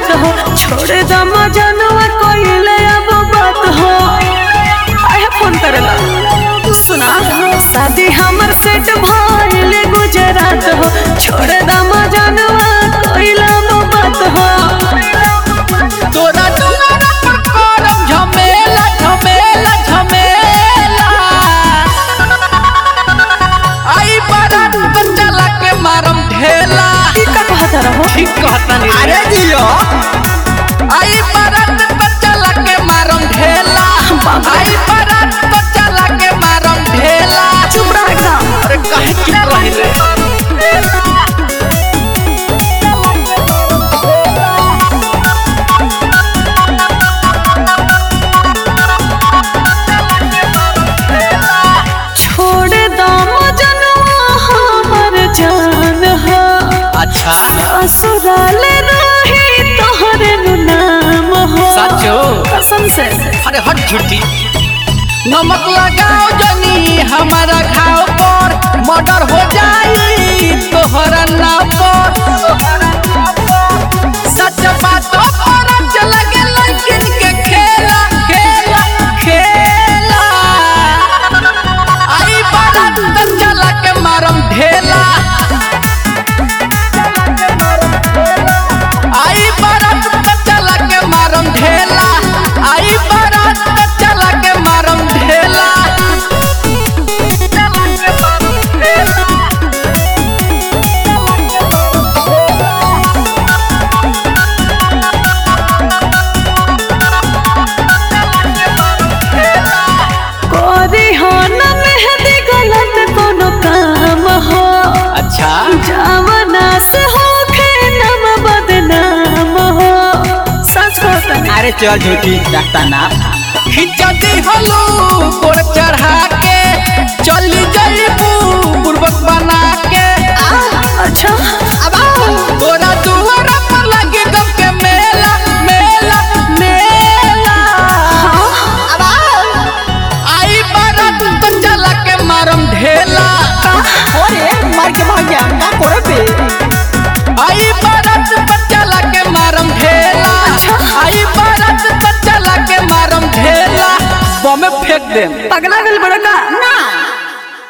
गुजरात हो छोड़ दम जनवा कोइले अब बात हो आया फोन करेला सुना शादी हमर सेट भइले गुजरात हो छोड़ दम जनवा कोइले अब बात हो तोरा दुआरा पर करम झमेला झमेला झमेला आई बारात बच्चा लाके मारम ढेला की का कहत रहो ठीक कहता नहीं अरे जियो आई बारात बच्चा लाके मारम ढेला आई बारात बच्चा लाके मारम ढेला चुप रह एकदम अरे काहे चुप रहिले छोड़ दम जनवा हमर जान हो अच्छा ससुराल रही तोहरे नु नाम हो सचो कसम से अरे हट झूठी नमक लगाओ जनी हमारा घाव पर मर्डर हो जाई तोहरा नाम पर सच बात पर चल के लड़किन के खेला खेला खेला आई बारात त चला के मारम ढेला आई बारात त चला के मारम ढेला आई बारात त चला के मारम ढेला कोरी हो न मेहदी गलत कोनो काम हो अच्छा जावना से हो खे नम बदनाम हो सच कहता अरे चल झूठी रखता ना खिंचती हलू कोर चढ़ा के चली जाइबू पूर्वक बना के अच्छा तोरा दुआरा पर लगे गम के मेला मेला मेला आई बारात तो चला के मारम ढेला ओरे मार के भाग गया का करे बे आई बारात तो चला के मारम ढेला अच्छा। आई बारात तो चला के मारम ढेला बम फेंक देम पगला गल बड़ा का